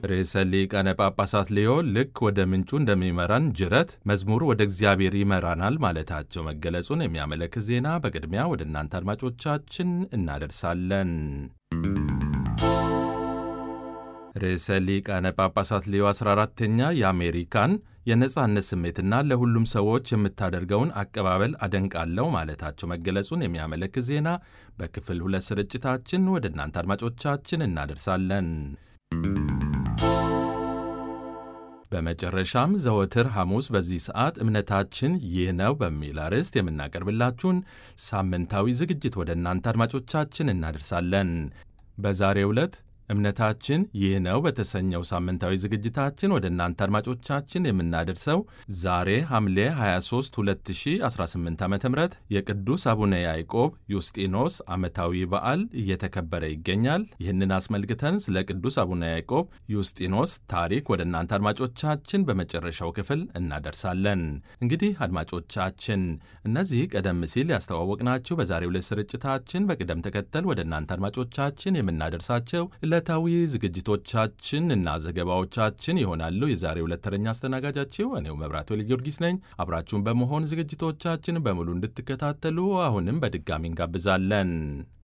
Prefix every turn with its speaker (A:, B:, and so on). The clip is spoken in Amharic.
A: ርዕሰ ሊቃነ ጳጳሳት ሌዮ ልክ ወደ ምንጩ እንደሚመራን ጅረት መዝሙሩ ወደ እግዚአብሔር ይመራናል ማለታቸው መገለጹን የሚያመለክት ዜና በቅድሚያ ወደ እናንተ አድማጮቻችን እናደርሳለን። ርዕሰ ሊቃነ ጳጳሳት ሌዮ 14ተኛ የአሜሪካን የነጻነት ስሜትና ለሁሉም ሰዎች የምታደርገውን አቀባበል አደንቃለሁ ማለታቸው መገለጹን የሚያመለክት ዜና በክፍል ሁለት ስርጭታችን ወደ እናንተ አድማጮቻችን እናደርሳለን። በመጨረሻም ዘወትር ሐሙስ በዚህ ሰዓት እምነታችን ይህ ነው በሚል አርዕስት የምናቀርብላችሁን ሳምንታዊ ዝግጅት ወደ እናንተ አድማጮቻችን እናደርሳለን። በዛሬው ዕለት እምነታችን ይህ ነው በተሰኘው ሳምንታዊ ዝግጅታችን ወደ እናንተ አድማጮቻችን የምናደርሰው ዛሬ ሐምሌ 23 2018 ዓ ም የቅዱስ አቡነ ያዕቆብ ዩስጢኖስ ዓመታዊ በዓል እየተከበረ ይገኛል። ይህንን አስመልክተን ስለ ቅዱስ አቡነ ያዕቆብ ዩስጢኖስ ታሪክ ወደ እናንተ አድማጮቻችን በመጨረሻው ክፍል እናደርሳለን። እንግዲህ አድማጮቻችን እነዚህ ቀደም ሲል ያስተዋወቅናችሁ በዛሬው ዕለት ስርጭታችን በቅደም ተከተል ወደ እናንተ አድማጮቻችን የምናደርሳቸው ዕለታዊ ዝግጅቶቻችን እና ዘገባዎቻችን ይሆናሉ። የዛሬው ዕለት ተረኛ አስተናጋጃችሁ እኔው መብራቱ ጊዮርጊስ ነኝ። አብራችሁን በመሆን ዝግጅቶቻችን በሙሉ እንድትከታተሉ አሁንም በድጋሚ እንጋብዛለን።